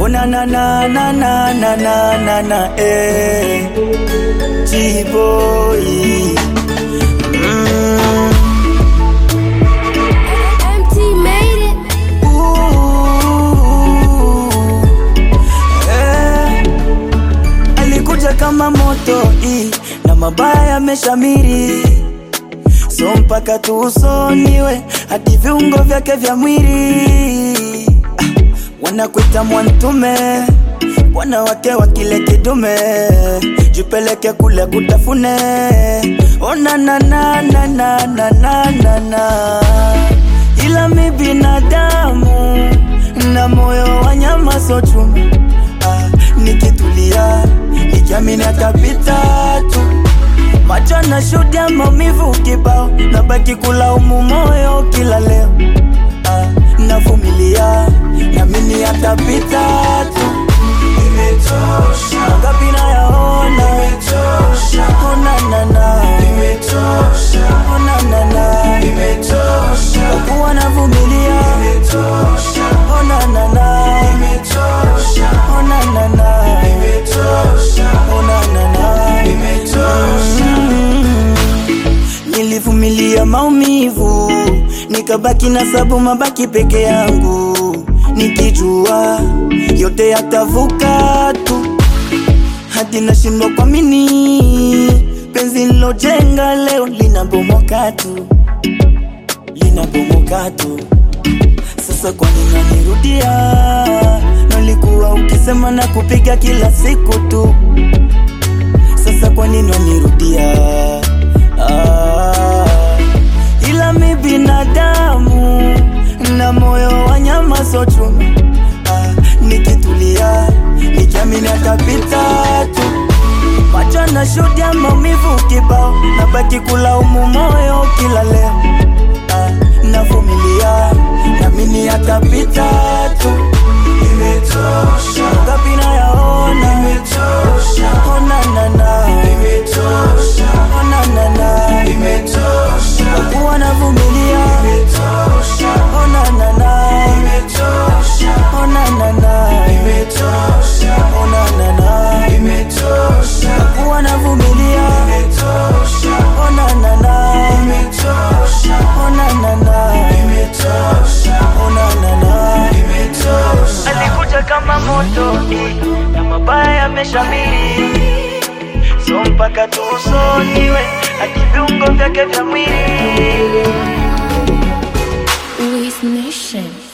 Ona na na na na na na na na eh. T-boy. Mm. MT made it. Ooh. Eh. Alikuja kama moto i na mabaya yameshamiri, so mpaka tuusoniwe hadi viungo vyake vya mwili ah, wanakuita mwantume bwana wake wa kile kidume, jipeleke kule kutafune. Ona na na na na na na na na, ila mi binadamu na moyo wa nyama so chuma ah, nikitulia nikiamini atapita tu macho na shuhudia maumivu kibao, nabaki kulaumu moyo kila leo ah, navumilia namini atapita tu Imetosha, ngapi nayaona imetosha, ona nana imetosha, ona nana imetosha, kuwa navumilia imetosha, ona nana imetosha, ona nana imetosha, ona nana imetosha. Nilivumilia maumivu, nikabaki na sabu mabaki peke yangu, nikijua yote yatavuka tu, hadi nashindwa kuamini penzi nilojenga leo linabomoka tu, linabomoka tu. Sasa kwa nini unanirudia? Nalikuwa ukisema na kupiga kila siku tu sasa kwa nini wanirudia? Ah, ila mi binadamu na moyo wa nyama so chuma. Ah, nikitulia nikiamini atapita tu, macho na shuhudia maumivu kibao, nabaki kulaumu moyo kila leo. Ah, navumilia namini atapita tu, Imetosha, ngapi nayaona imetosha, ona nana imetosha, ona nana imetosha, kuwa navumilia imetosha, ona nana imetosha, ona nana imetosha, ona nana imetosha, kuwa navumilia imetosha, ona nana imetosha, ona nana imetosha, ona nana imetosha. alikuja kama moto eh, na mabaya yameshamiri, so mpaka tuusoniwe hadi viungo vyake vya mwili Wiz Nation.